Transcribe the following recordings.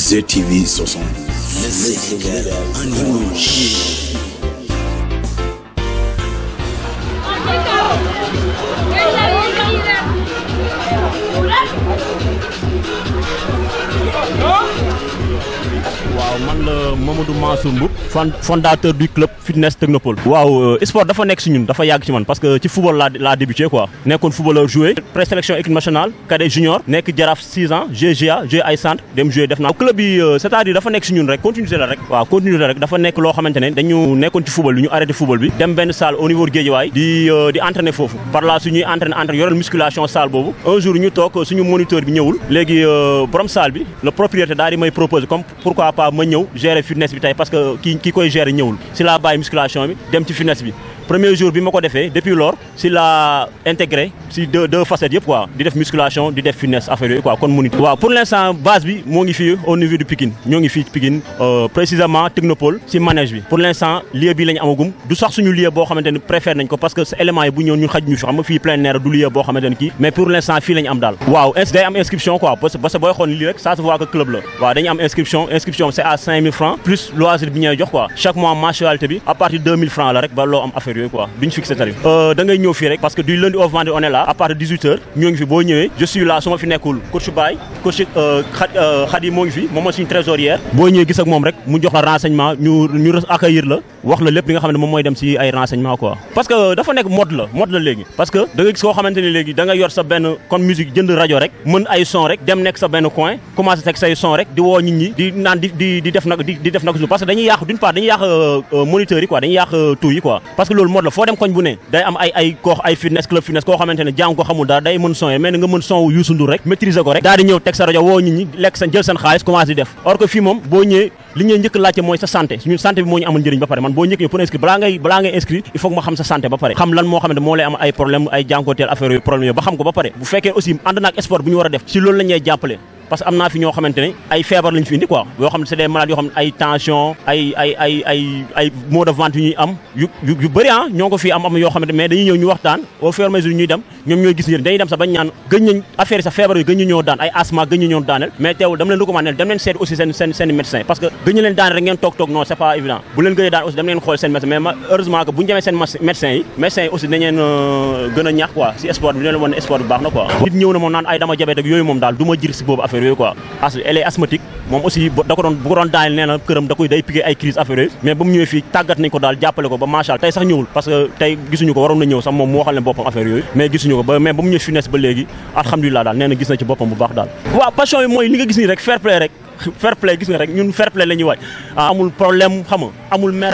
ZTV 72. Le Sénégal en image. waaw man la Mamadou Mansour Mboup fan fondateur du club fitness technopole waaw sport dafa nekk si ñun dafa yàgg ci man parce que ci football laa laa débuté quoi nekkoon footballeur joué présélection équipe nationale cadet junior nekk jaraaf 6 ans GGA joué ay centre dem joué def naa club bi c'est-à-dire dafa nekk si ñun rek continuité la rek waaw continuité rek dafa nekk loo xamante ne dañu nekkoon ci football bi ñu arrêté football bi dem benn salle au niveau Guédiawaye di di entraîner foofu par là suñuy entraîner entraîner yoreel musculation salle boobu un jour ñu toog suñu moniteur bi ñëwul léegi borom salle bi le propriétaire daal di may proposer comme pourquoi pas ma ñëw gérer fitness bi tey parce que ki ki koy gérer ñëwul si laa bàyyi musculation bi dem ci fitness bi premier jour bi ma ko defee depuis lors si la intégré si deux deux facettes yëpp quoi di def musculation di def fitness affaire yooyu quoi kon mu nit waaw pour l'instant base bi moo ngi fii au niveau du Pikine ñoo ngi fii Pikine précisément Technopole si manège bi pour l'instant lieu bi la ñu amagum du sax suñu lieu boo xamante ne préfère nañ ko parce que éléments yi bu ñëw ñun xaj ñu fi xam nga fii plein air du lieu boo xamante ne kii mais pour l'instant fii la ñu am daal waaw day am inscription quoi parce que parce que booy xool lii rek ça se voit que club la waaw dañu am inscription inscription c'est à 5000 francs plus loisir bi ñuy jox quoi chaque mois mensualité bi à partir de 2000 francs la rek ba loo am affaire yooyu quoi duñ fixé tarif da ngay ñëw fii rek parce que du lundi au vendredi on est là à partir de 18 heures ñoo ngi fi boo ñëwee je suis là su ma fi nekkul coach Baye coach Khady moo ngi fi moom mooy suñu trésorière boo ñëwee gis ak moom rek mu jox la renseignement ñu ñu accueillir la wax la lépp li nga xam ne moom mooy dem si ay renseignement quoi parce que dafa nekk mode la mode la léegi parce que da nga gis koo xamante ne léegi da nga yor sa benn kon musique jënd rajo rek mën ay son rek dem nekk sa benn coin commencé teg say son rek di woo nit ñi di naan di di di def nag di di def nag parce que dañuy yàq d'une part dañuy yàq moniteurs yi quoi dañuy yàq tout yi quoi parce que loolu mode la foo dem koñ bu ne day am ay ay koo ay fitness club fitness koo xamante ne jàng ko xamul dara day mën son yi mais nga mën son wu Youssou Ndour rek maîtriser ko rek daal di ñëw teg sa rajo woo nit ñi lekk seen jël seen xaalis commencé di def or que fii moom boo ñëwee li ñuy njëkk laajte mooy sa santé suñu santé bi moo ñu amal njëriñ ba pare man boo njëkk pour inscrire balaa ngay balaa ngay inscrire il faut que ma xam sa santé ba pare xam lan moo xamante moo lay am ay problème ay jànkooteel affaire yooyu problème yooyu ba xam ko ba pare bu fekkee aussi ànd naak sport bu ñu war a def si loolu la ñuy jàppale parce que am naa fi ñoo xamante ne ay feebar lañu fi indi quoi yoo xam ne c'est des malades yoo xam ne ay tension ay ay ay ay ay maux de ventre yu ñuy am yu yu bëri ah ñoo ko fii am am yoo xamante mais dañuy ñëw ñu waxtaan au fur et à mesure ñuy dem ñoom ñooy gis njëriñ dañuy dem sax bañ ñaan gëñ nañ affaire yi sax feebar yi gëñ ñu ñoo daan ay asthme gëñ ñu ñoo daaneel mais teewul dama leen recommandé dem leen seet aussi seen seen seen médecin parce que gëñ ñu leen daan rek ngeen toog toog non c'est pas évident bu leen gëñee daan aussi dem leen xool seen médecin mais heureusement que bu ñu demee seen médecin yi médecin yi aussi dañ leen gën a ñaax quoi si sport bi dina leen wan ne sport bi baax na quoi nit ñëw na moom naan ay dama jabet ak yooyu moom daal du ma jir si boobu affaire yooyu quoi elle est asthmatique moom aussi da ko doon bu ko doon daaneel nee na këram da koy day piqué ay crise affaire yooyu mais ba mu ñëwee fii tàggat nañ ko daal jàppale ko ba macha Allah tey sax ñëwul parce que tey gisuñu ko waroon na ñëw sax moom mu waxal ne boppam affaire yooyu mais gisuñu ko ba mais ba mu ñëwee fitness ba léegi alhamdulilah daal nee na gis na ci boppam bu baax daal waaw passion bi mooy li nga gis nii rek fair play rek fair play gis nga rek ñun fair play la ñuy waaj amul problème xam nga amul mer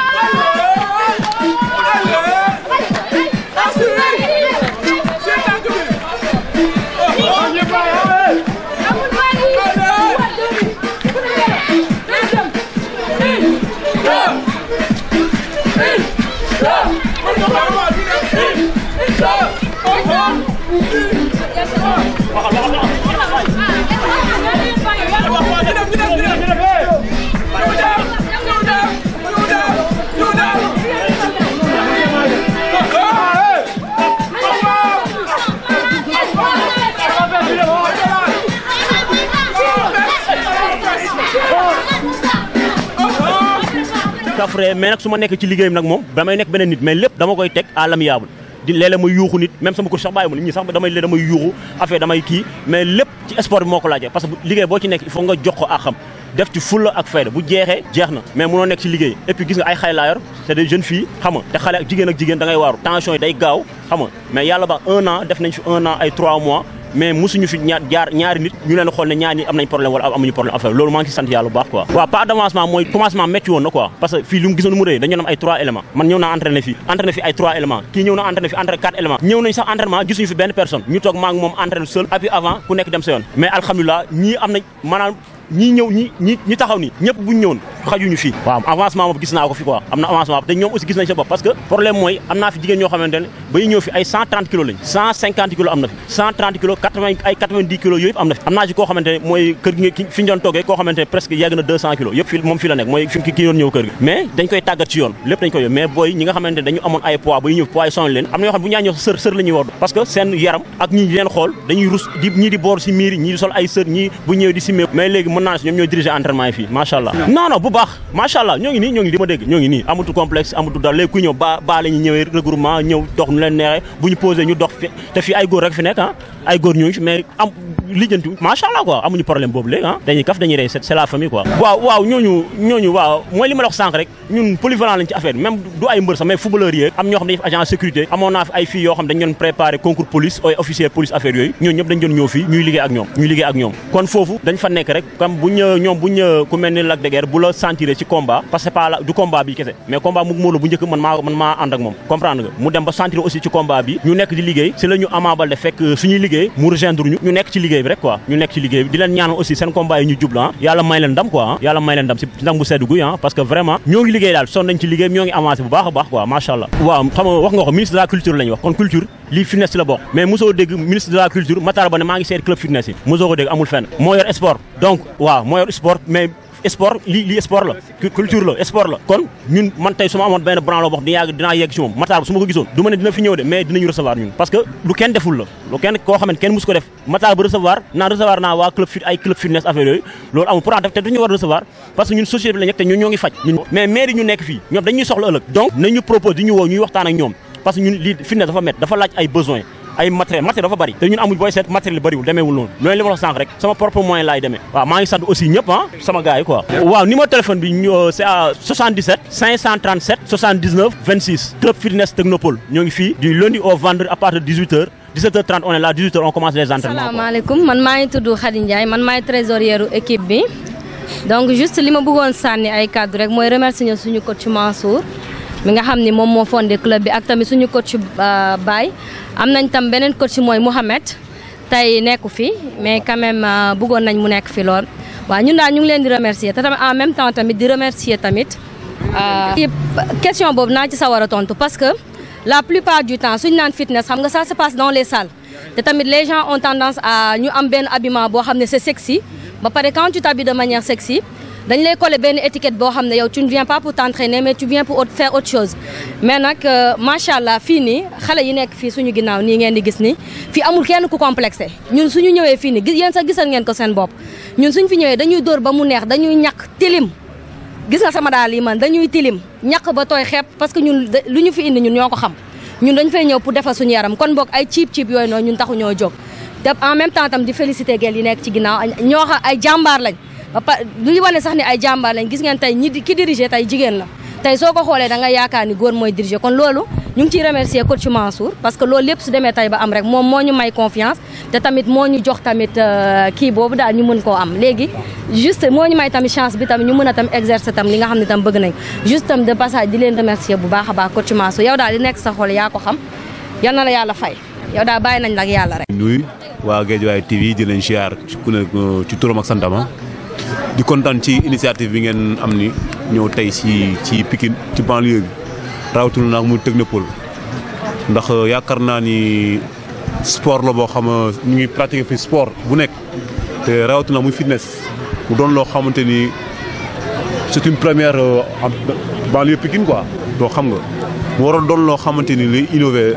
kafre mais nag su ma nekk ci liggéeyam nag moom damay nekk beneen nit mais lépp dama koy teg à l'amiable di léeg-léeg may yuuxu nit même sama ko sax bàyyi ma nit ñi sax damay léeg damay yuuxu affaire damay kii mais lépp ci sport bi moo ko laajee parce que liggéey boo ci nekk il faut nga jox ko ak xam def ci fulla ak fayda bu jeexee jeex na mais mënoo nekk ci liggéey et puis gis nga ay xale laa yor c'est des jeunes filles xam nga te xale ak jigéen ak jigéen da ngay waaru tension yi day gaaw xam nga mais yàlla ba un an def nañ fi un an ay trois mois mais musuñu fi ñaar jaar ñaari nit ñu leen xool ne ñaari nit am nañ problème wala amuñu problème affaire loolu maa ngi ci sant yàlla bu baax quoi waaw pas d'avancement mooy commencement métti woon na quoi parce que fii lu mu gisoon mu rëy dañu am ay trois éléments man ñëw naa entraîné fii entraîné fi ay trois éléments kii ñëw na entraîné fi entraîné quatre éléments ñëw nañ sax entraînement gisuñu fi benn personne ñu toog maa ngi moom entraîné seul et puis avant ku nekk dem sa yoon mais alhamdulilah ñii am nañ maanaam ñii ñëw ñi ñi ñi taxaw nii ñëpp buñ ñëwoon xajuñu fii waaw avancement boobu gis naa ko fi quoi am na avancement te ñoom aussi gis nañ sa bopp parce que problème mooy am naa fi jigéen ñoo xamante ne ba ñu ñëw fi ay 130 kilos lañ 150 kilos am na fi 130 kilos 80 ay 90 kilos yooyu yëpp am na fi am naa ci koo xamante ne mooy kër gi fi ñu doon toogee koo xamante ne presque yegg na 200 kilos yëpp fi moom fi la nekk mooy fi ki doon ñëw kër gi mais dañ koy tàggat ci yoon lépp dañ koy yoon mais booy ñi nga xamante ne dañu amoon ay poids ba ñu ñëw poids yi sonal leen am na ñoo xam ne bu ñaa ñëw sër sër la ñuy war parce que seen yaram ak ñi leen xool dañuy rus di ñii di boor si miir ñii di sol ay sër ñii bu ñëwee di simmee mais léegi mën mën naa si ñoom ñooy diriger entraînement yi fii macha allah non non bu baax macha allah ñoo ngi nii ñoo ngi di ma dégg ñoo ngi nii amatu complexe amatu dara léegi kuy ñëw ba ba la ñu ñëwee regroupement ñëw dox nu leen neexee bu ñu posé ñu dox fi te fii ay góor rek fi nekk ah ay góor ñooñu fi mais am lijjanti macha allah quoi amuñu problème boobu léegi ah dañuy kaf dañuy rey c'est la famille quoi waaw waaw ñooñu ñooñu waaw mooy li ma la wax sànq rek ñun polyvalent lañ ci affaire même du ay mbër sax mais footballeur yi am ñoo xam dañuy def agent sécurité amoon naa fi ay filles yoo xam dañ doon préparé concours police ay officier police affaire yooyu ñooñu ñëpp dañ doon ñëw fii ñuy liggéey ak ñoom ñuy liggéey ak ñoom kon foofu dañ fa nekk rek comme bu ñu ñoom bu ñu ku mel ni Lac de Guiers bu la sentiré ci combat parce que c'est pas la du combat bi kese mais combat mu moo la bu njëkk man maa man maa ànd ak moom comprendre nga mu dem ba sentir aussi ci combat bi ñu nekk di liggéey si la ñu Ama Baldé fekk suñuy liggéey mu rejoindre ñu ñu nekk ci liggéey bi rek quoi ñu nekk ci liggéey bi di leen ñaanal aussi seen combat yi ñu jublu ah yàlla may leen ndam quoi ah yàlla may leen ndam si ndam bu sedd guy ah parce que vraiment ñoo ngi liggéey daal son nañ ci liggéey ñoo ngi avancé bu baax a baax quoi macha allah waaw xam nga wax nga ko ministre de la culture lañ wax kon culture lii fitness ci la bokk mais mosoo dégg ministre de la culture Matar Ba ne maa ngi seet club fitness yi mosoo ko dégg amul fenn moo yor sport donc waaw moo yor sport mais sport lii lii sport la culture la sport la kon ñun man tey su ma amoon benn branlo wax di yàgg dinaa yegg ci moom Matar su ma ko gisoon du ma ne dina fi ñëw de mais dinañu recevoir ñun parce que lu kenn deful la lu kenn koo xam ne kenn mus ko def Matar ba recevoir naan recevoir naa waa club fit ay club fitness affaire yooyu loolu amul pourtant def te duñu war a recevoir parce que ñun société bi la nekk te ñun ñoo ngi faj ñun mais maire yi ñu nekk fii ñoom dañuy soxla ëllëg donc nañu propose di ñu woo ñuy waxtaan ak ñoom parce que ñun lii fitness dafa met dafa laaj ay besoin ay matériel matériel dafa bari te ñun amuñ booy seet matériel bariwul demeewul noonu loolu li ma wax sànq rek sama propre moyen laay demee waaw maa ngi sant aussi ñëpp ah sama gars yi quoi waaw numéro téléphone bi ñu c'est à 77 537 79 26 club fitness technopole ñoo ngi fii du lundi au vendredi à partir de 18h 17h30 on est là 18h on commence les entraînements salaamaaleykum man maa ngi tudd Khady Ndiaye man maay trésorière équipe bi donc juste li ma bëggoon sànni ay cadre rek mooy remercier suñu coach Mansour mi nga xam ni moom moo fondé club bi ak tamit suñu coach Baye am nañ tam beneen coach mooy Mouhamed tey nekku fi mais quand même bëggoon nañ mu nekk fi lool waaw ñun daal ñu ngi leen di remercier te tamit en même temps tamit di remercier tamit question boobu naa ci sawar a tontu parce que la plupart du temps suñu naan fitness xam nga ça se passe dans les salles te tamit les gens ont tendance à ñu am benn habillement boo xam ne c'est sexy ba pare quand tu t'habilles de manière sexy dañ lay coller benn étiquette boo xam ne yow tu ne viens pas pour t'entraîner mais tu viens pour faire autre chose mais nag macha allah fii nii xale yi nekk fii suñu ginnaaw nii ngeen di gis ni fii amul kenn ku complexé ñun suñu ñëwee fii nii yéen sax gisal ngeen ko seen bopp ñun suñ fi ñëwee dañuy dóor ba mu neex dañuy ñàkk tilim gis nga sama daal yi man dañuy tilim ñàkk ba tooy xepp parce que ñun lu ñu fi indi ñun ñoo ko xam ñun dañ fay ñëw pour defar suñu yaram kon boog ay ciib ciib yooyu noonu ñun taxu ñoo jóg te en même temps tam di féliciter gel yi nekk ci ginnaaw ñoo xam ay jàmbaar lañ ba pare du ñu wane sax ni ay jàmbaar lañ gis ngeen tey ñi ki diriger tey jigéen la tey soo ko xoolee da nga yaakaar ni góor mooy diriger kon loolu ñu ngi ciy remercier coach Mansour parce que loolu lépp su demee tey ba am rek moom moo ñu may confiance te tamit moo ñu jox tamit kii boobu daal ñu mën koo am léegi juste moo ñu may tamit chance bi tamit ñu mën a tam exercer tam li nga xam ne tam bëgg nañ juste tam de passage di leen remercier bu baax a baax coach Mansour yow daal di nekk sa xol yaa ko xam yal na la yàlla fay yow daal bàyyi nañ la ak yàlla rek. nuyu waa Guédiawaye TV di leen siyaar ku ne ci turam ak santama di kontaan ci initiative bi ngeen am ni ñëw tey ci ci Pikine ci banlieue bi rawatina nag muy Technopole ndax yaakaar naa ni sport la boo xam ñu ngi pratiquer fi sport bu nekk te rawatina muy fitness mu doon loo xamante ni c'est une première en banlieue Pikine quoi doo xam nga mu waroon doon loo xamante ni li innover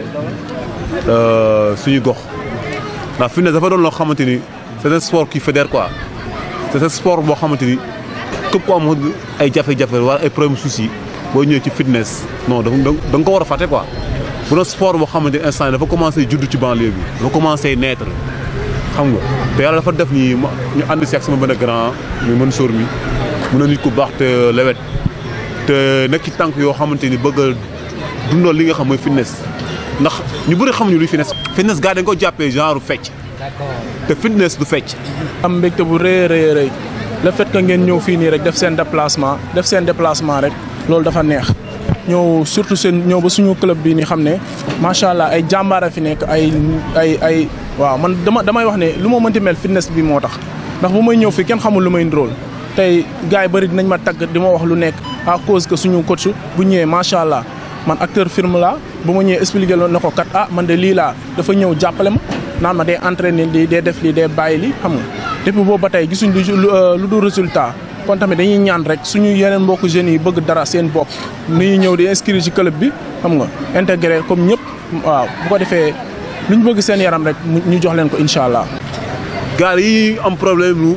suñu gox ndax fitness dafa doon loo xamante ni c'est un sport qui fédère quoi c'est un sport boo xamante ni képp ku am ay jafe-jafe wala ay problème souci boo ñëwee ci fitness non da nga ko war a fàtte quoi bu doon sport boo xamante ni instant dafa commencé juddu ci banlieue bi dafa commencé naître xam nga te yàlla dafa def ni ñu ànd si ak sama benn grand ñu mën sóor mi mun na nit ku baax te lewet te nekk ci tànk yoo xamante ni bëgg a dundal li nga xam mooy fitness ndax ñu bëri xamuñu luy fitness fitness gars dañ ko jàppee genre fecc te fitness du fecc am mbégte bu rëy rëy rëy le fait que ngeen ñëw fii nii rek def seen déplacement def seen déplacement rek loolu dafa neex ñëw surtout seen ñëw ba suñu club bi ni xam ne macha allah ay jàmbaara fi nekk ay ay ay waaw man dama damay wax ne lu ma mënti mel fitness bi moo tax ndax bu may ñëw fii kenn xamul lu may ndróol tey gars yi bëri dinañ ma tagg di ma wax lu nekk à cause que suñu coach bu ñëwee macha allah man acteur film la bu ma ñëwee expliqué loolu ne ko kat ah man de lii laa dafa ñëw jàppale ma naan ma day entraîner lii day def lii day bàyyi lii xam nga depuis boobu ba tey gisuñ lu dul résultat kon tamit dañuy ñaan rek suñu yeneen mbokku jeunes yi bëgg dara seen bopp ni ñëw di inscrire ci club bi xam nga intégré comme ñëpp waaw bu ko defee lu ñu bëgg seen yaram rek ñu jox leen ko incha allah. gars yi am problème lu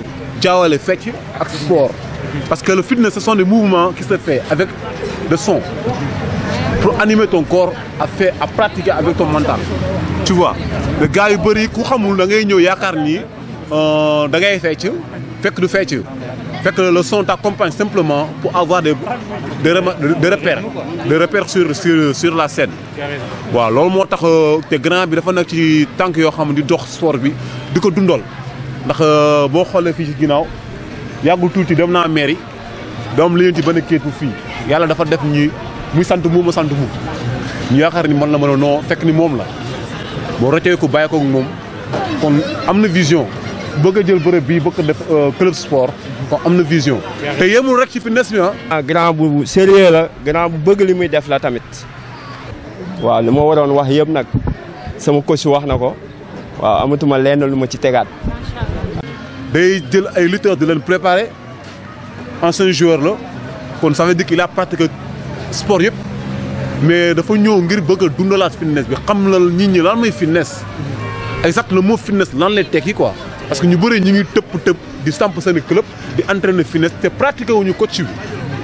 jaawale fecc ak sport parce que le fitness ce sont des mouvements qui se fait avec le son pour animer ton corps à faire à pratiquer avec ton mental tu vois le gars yu bëri ku xamul da ngay ñëw yaakaar ni da ngay fecc fekk du fecc fekk le son t'accompagne simplement pour avoir des des des repères des repères sur sur sur la scène waaw loolu moo tax te grand bi dafa nekk ci tànk yoo xam ne di dox sport bi di ko dundal ndax boo xoolee fii ci ginnaaw yàggul tuuti dem naa mairie doom li ci benn kéet bu fii yàlla dafa def ñi muy sant mu ma sant mu ñu yaakaar ni man la mën a noo fekk ni moom la boo rëccee ko bàyyi ko moom kon am na vision bëgg a jël bërëb bii bëgg a def club sport kon am na vision te yemul rek ci fitness bi ah grand bu sérieux la grand bu bëgg li muy def la tamit waaw li ma waroon wax yëpp nag sama coach wax na ko waaw amatuma lenn lu ma ci tegaat. day jël ay lutteurs di leen préparer ancien joueur la kon ça veut dire qu'il a pratiqué sport yëpp mais dafa ñëw ngir bëgg a dundalaat fitness bi xam la nit ñi lan mooy fitness exact le mot fitness lan lay tekki quoi parce que ñu bëri ñu ngi tëpp tëpp di samp seen club di entraîner fitness te pratiqué wuñu coach bi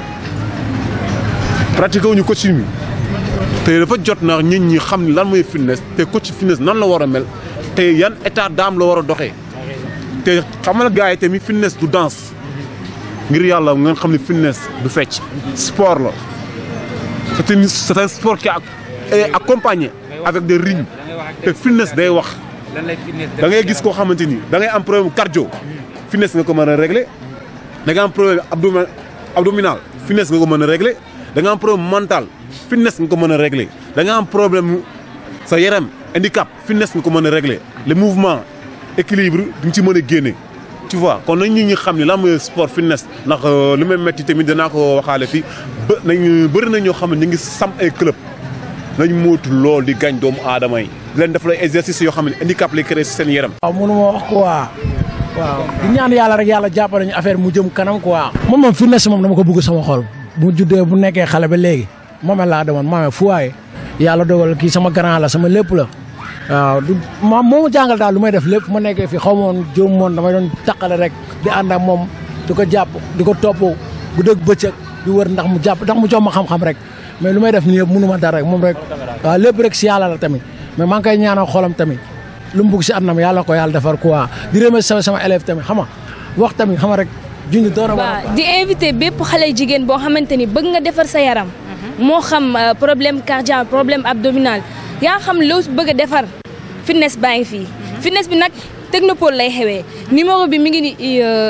pratiqué wuñu coach bi te dafa jot na nit ñi xam ni lan mooy fitness te coach fitness nan la war a mel te yan état d'âme la war a doxee te xamal gars yi tamit fitness du danse ngir yàlla ngeen xam ne fitness du fecc sport la c'est un c'est un sport qui est accompagné avec des rythmes te fitness day wax da ngay gis koo xamante ni da ngay am problème cardio fitness nga ko mën a régler da nga am problème abdomen abdominal fitness nga ko mën a régler da nga am problème mental fitness nga ko mën a régler da nga am problème sa yaram handicap fitness nga ko mën a régler le mouvement équilibre di nga ci mën a génne tu vois kon nañ nit ñi xam ne lan mooy sport fitness ndax li may metti tamit danaa ko waxaale fii ba nañ bëri na ñoo xam ne ñu ngi sam ay club nañ mootu lool di gañ doomu aadama yi di leen def lay exercice yoo xam ne handicap lay créé si seen yaram waaw mënu ma wax quoi waaw di ñaan yàlla rek yàlla jàppale ñu affaire mu jëm kanam quoi moom moom fitness moom dama ko bëgg sama xol bu juddee bu nekkee xale ba léegi moomee laa demoon moomee fu waaye yàlla dogal kii sama grand la sama lépp la waaw du ma moo ma jàngal daal lu may def lépp ma nekkee fi xaw moon jóom moon damay doon taqale rek di ànd ak moom di ko jàpp di ko topp bu dëgg bëccëg di wër ndax mu jàpp ndax mu jox ma xam-xam rek mais lu may def nii yëpp mënu ma dara rek moom rek waaw lépp rek si yàlla la tamit mais maa ngi koy ñaanal xolam tamit lu mu bugg si àdduna yàlla ko yàlla defar quoi di remercier sama élève tamit xam nga wax tamit xam nga rek junj doora waaw di invité bépp xale jigéen boo xamante ni bëgg nga defar sa yaram moo xam problème cardiaque problème abdominal yaa xam loo bëgg a defar fitness baa ngi fii fitness bi nag technopole lay xewee numéro bi mi ngi ni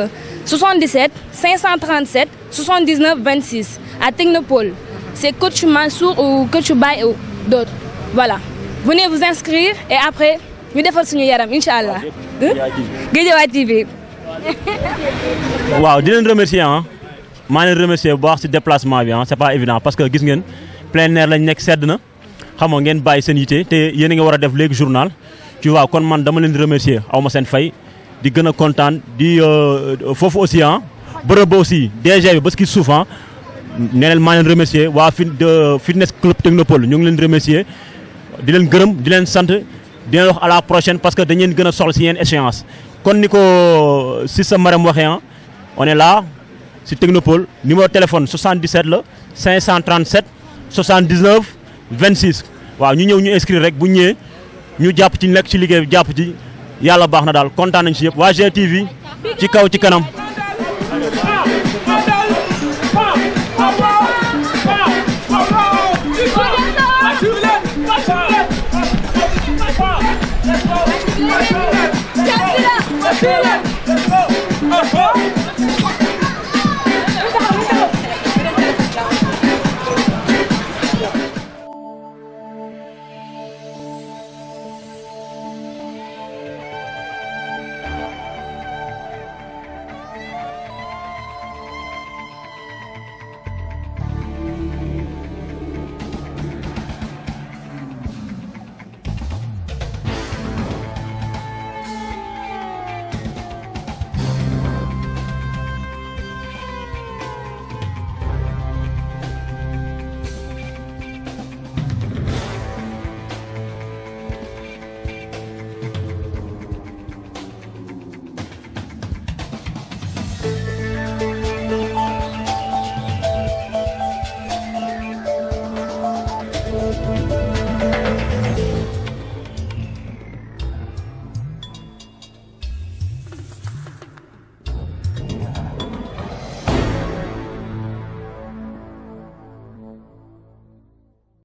77 537 79 26 à technopole c'est coach Mansour ou coach Baye ou d'autres voilà venez vous inscrire et après ñu defal suñu yaram incha allah Guédiawaye TV waaw di leen remercier ah maa leen remercier bu baax si déplacement bi ah c'est pas évident parce que gis ngeen plein air lañ nekk sedd na xam nga ngeen bàyyi seen yite te yéen a ngi war a def léegi journal tu vois kon man dama leen di remercier aw ma seen fay di gën a kontaan di foofu aussi ah bërëb ba aussi DG bi ba ki suuf ah nee leen maa leen remercier waa fi fitness club technopole ñu ngi leen remercier di leen gërëm di leen sant di leen wax à la prochaine parce que dañ leen gën a soxla si yenn échéance kon ni ko si sa maram waxee ah on est là si technopole numéro téléphone 77 la 537 79 26 waaw ñu ñëw ñu inscrire rek bu ñëwee ñu jàpp ci nekk ci liggéey bi jàpp ci yàlla baax na daal kontaan nañ si yëpp waa GTV ci kaw ci kanam. Let's go!